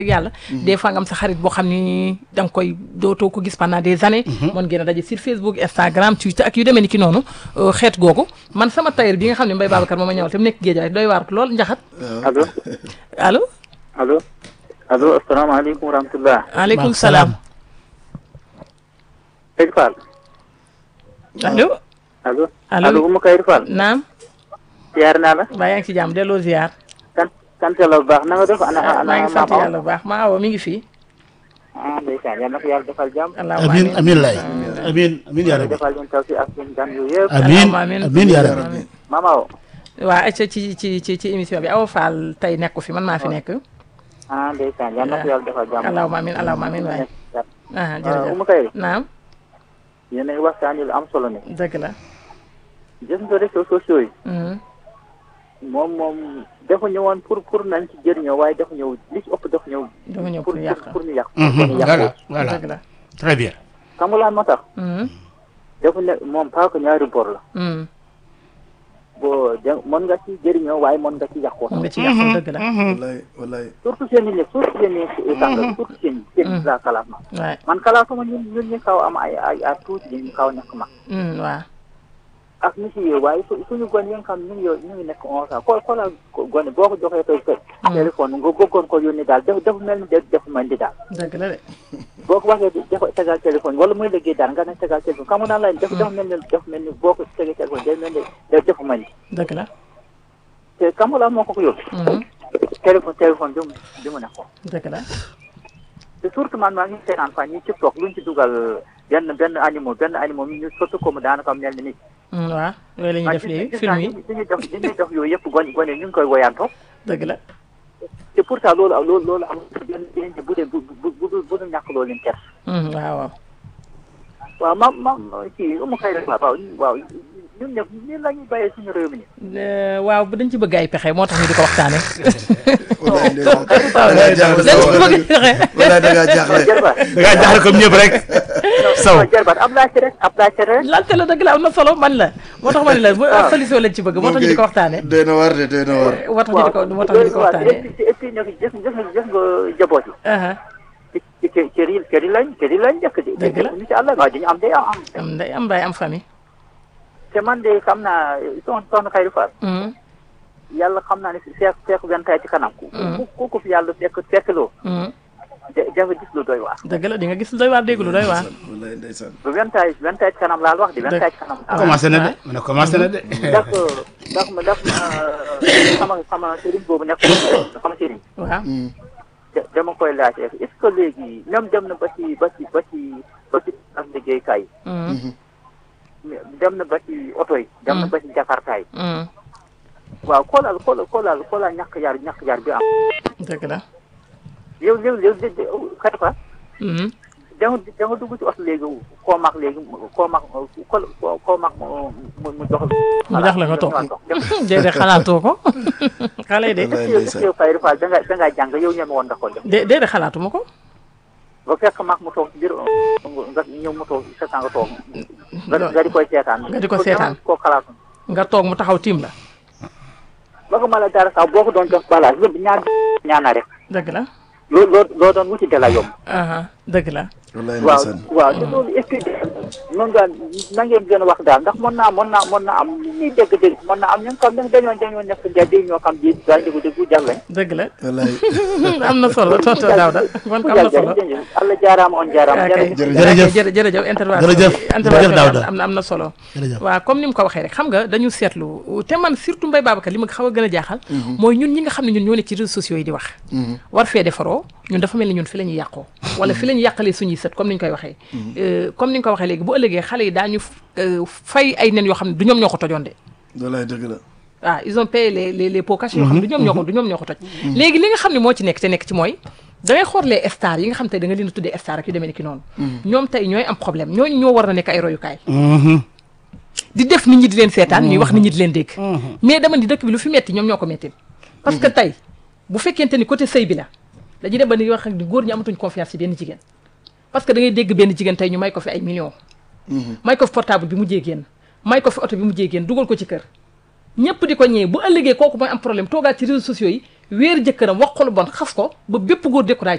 yàlla des fois nga am sa xarit boo xam ni da nga koy dootoo ko gis pendant des années mën ngeen a daje sur Facebook Instagram Twitter ak yu demee ni ki noonu xeet googu man sama tailleur bi nga xam ne Mbaye Babacar moom ma ñëwal te mu nekk géej doy waar lool njaxat allo allo allo allo asalaamaaleykum wa rahmatulah. aleykum salaam Seydou Fall. allo allo allo allo Oumou Kayri Fall. naam ziar naa la. baa yaa ngi si jàmm delloo ziar sant sant yàlla bu baax na nga def ana ana maa ngi sant maam yàlla bu baax maa awo mi ngi fii ah ndeysaan yal na ko yàlla defal jàmm. allahumma amin amin lay amin amin yaa rabbi defal leen taw si ak seen gan yu yëpp. amin Allahumma amin. amin yaa rabbi maam Awa. waa acca ci ci ci ci émission bi Awa Fall tey nekku fi man maa fi nekk ah ndeysaan yal na ko yàlla defal jàmm. allahumma amin allahumma amin waay ah ah jërëjëf Oumou Kayri. naam yéen a ngi waxtaanee lu am solo ne. dëgg la gis nga réseaux sociaux yi. Mhm. moom moom dafa ñëwoon pour pour nañ ci jëriñoo waaye dafa ñëw li ci ëpp dafa ñëw. dafa ñëw pour pour yàq pour ñu yàq. Mhm, pour ñu yàq voilà voilà dëgg la très bien xam nga lan moo tax. Mhm. dafa ne moom pas que ñaari bor la. Mhm. boo de mën nga ci jëriñoo waaye mën nga ci yàqoo. nga ci yàqu dëgg la wallaay wallaay surtout seen i nekk surtout seen i tàngal surtout seen i seen i la kalaat ma. waay man kalaatuma ñun ñun ñu kaw am ay ay ay tuuti ñu kaw nekk mag. Mhm, waaw ak ñu si yow waaye su suñu gone yi nga xam ñu ngi yow ñu ngi nekk onze ans xool xoolal gone boo ko joxee tey tey. téléphone nga bëggoon ko yónni daal def def mel ni def def mel ni daal. dëgg la de boo ko waxee def tegal téléphone wala muy liggéey daal nga ne tegal téléphone xam nga naan la def def mel ni def mel ni boo ko tegee téléphone day mel ni day def mel ni dëgg la te xam nga lan moo ko ko yóbbu. Mhm. téléphone téléphone bi mu bi mu nekkoon. dëgg la te surtout man maa ngi seetaan fan ñi ci toog luñ ci dugal benn benn animaux benn animaux ñu sotti ko mu daanaka mel ni nit. Mhm, waaw yooyu la ñuy def léegi gis film naa yi li ñuy def li ñuy def yooyu yëpp gone gone ñu ngi koy woyantoo. dëgg la te pourtant loolu loolu loolu am benn benn bu dee bu bu bu bu dul ñàkk loolu leen ter. Mhm, waaw waaw waaw ma ma kii Oumou Kayri waaw waaw ñun ñëpp ñun la ñuy bàyyee suñu réew mi nii. Euh, waaw bu dañ ci bëgg ay pexe moo tax ñu di ko waxtaane wallaay ndeysaan waaw da ngaa jaaxle dañ sa ci wax bëgg pexe wallaay da ngaa jaaxle Jarbaat da ngaa jaaxle comme ñëpp rek saw non Jarbaat am naa ci rek am naa ci rek. laajte la dëgg la am na solo man la moo tax ma ne la bu waaw. solution lañ ci bëgg moo tax ñu di ko waxtaane doy na war de doy na war moo tax ñu di ko moo tax ñu di ko waaw waxtaane et puis et puis nag gis gis nga gis nga jaboot yi. aha ci ci kër kër yi kër yi lañ kër yi lañ njëkk di. Dëgg la. incha allah waaw dañu am day am am. am nday am mbaay am famille te man de xam naa soxna soxna Kayri Fall. Mhm, yàlla xam naa ne si fekk fekk vingt ans ci kanam. ku ku ku ko fi yàlla fekk fekkloo. mhm. de dafa gis lu doy waar. dëgg la di nga gis lu doy waar dégg lu doy waar wallaay ndeysaan ba vingt ans vingt ans ci kanam laal wax di vingt ans ci kanam. commencé na de mu ne commencé na de ndax ndax ma ndax ma sama sama sëriñ boobu nekk sama sëriñ. waaw da- dama koy laajte est-ce que léegi même dem na ba ci ba ci ba ci ba ci ak liggéeykaay yi. Mhm, dem na ba ci oto yi. dem na ba ci jakarta yi. mhm. waaw xoolal xoolal xoolal xoolal ñàkk yar ñàkk yar bi am. dëgg la yow yow yow de de xëy na Mhm, da nga da nga dugg ci oto léegi koo mag léegi koo mag koo koo mag mu mu mu jox mu jox la nga toog déedéet xalaatoo ko xale yi de wallaay yow ndeysaan yow Kayri Fall da nga da ngaa jàng yow ñeme woon nga ko def dé déedéet xalaatuma ko ba fekk mag mu toog ci biir nga ñëw mu toog sa nga toog nga nga di koy seetaan Nga di ko seetaan. koo xalaatu nga toog mu taxaw tiim la ba ko mala dara sax boo ko doon jox balaa yëpp ñaar ñaana rek dëgg la loo loo loo doon wuti de la yomb aha dëgg la wallaay waaw ndeysaan waaw te loolu est-ce que noonu daal na ngeen gën a wax daal ndax mën naa mën naa mën naa am li ñuy dégg-dégg mën naa am ñi nga xam ne dañoo dañoo nekk njëriñ ñoo xam ji daal dégg dégg jar lañ. dëgg la wallaay am na solo tonton Daouda kon am na solo Allah jaaraama on jaaraama ok Jërëjëf. jërëjëf jërëjëf intervention Jërëjëf. intervention Jërëjëf Daouda. am na am na solo jërëjëf waaw comme ni mu ko waxee rek xam nga dañu seetlu te man surtout Mbaye Babacar li ma xaw a gën a jaaxal mooy ñun ñi nga xam ne ñun ñoo nekk ci réseaux sociaux yi di wax war fee defaroo ñun dafa mel ni ñun fi la ñuy yàqoo wala fi la ñuy yàqalee suñuy sët comme ni ñu koy waxee Euh, comme ni nga ko waxee léegi bu ëllëgee xale yi daañu euh, fay ay nen yoo xam ne du ñoom ñoo ko tojoon de wallaay dëgg la waaw ils ont payé les les les pots cachés yoo xam ne du ñoom ñoo ko du ñoom ñoo ko toj léegi li nga xam ne moo ci nekk te nekk ci mooy da ngay xool les stars yi nga xam te da nga leen a tuddee star ak yu demee ni ki noonu ñoom tey ñooy am problème ñooñu ñoo war a nekk ay royukaay di def nit ñi di leen seetaan ñuy wax nit ñi di leen dégg mais dama ni dëkk bi lu fi metti ñoom ñoo ko metti parce que tey bu fekkente ni côté sëy bi la dañuy dem ba ni wax ak ni góor ñi amatuñ confiance ci benn jigéen parce que da ngay dégg benn jigéen tey ñu may ko fi ay millions may ko fi portable bi mu génn may ko fi oto bi mu génn dugal ko ci kër ñëpp di ko ñëwee bu ëllëgee kooku mooy am problème toogaat ci réseaux sociaux yi weer jëkkëram wax ko lu bon xas ko ba bépp góor découragé